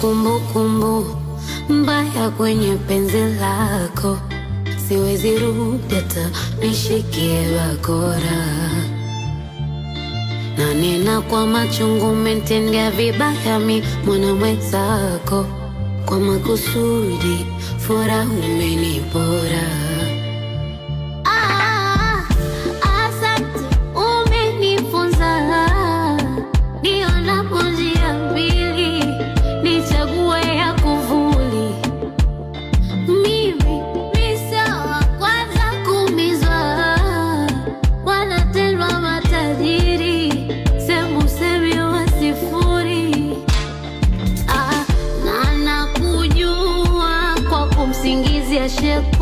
kumbukumbu mbaya kwenye penzi lako, siwezi rudi hata nishikie bakora na nena kwa machungu, umetendea vibaya mi mwana mwenzako, kwa makusudi furaha umenipora. Ah, asante, umenifunza nionapo njia mbili, nichague ya kuvuli. Mimi ni sawa kwanza kumizwa, wanatendwa matajiri, semu semi wa sifuri. Ah, na nakujua kwa kumsingizia shepu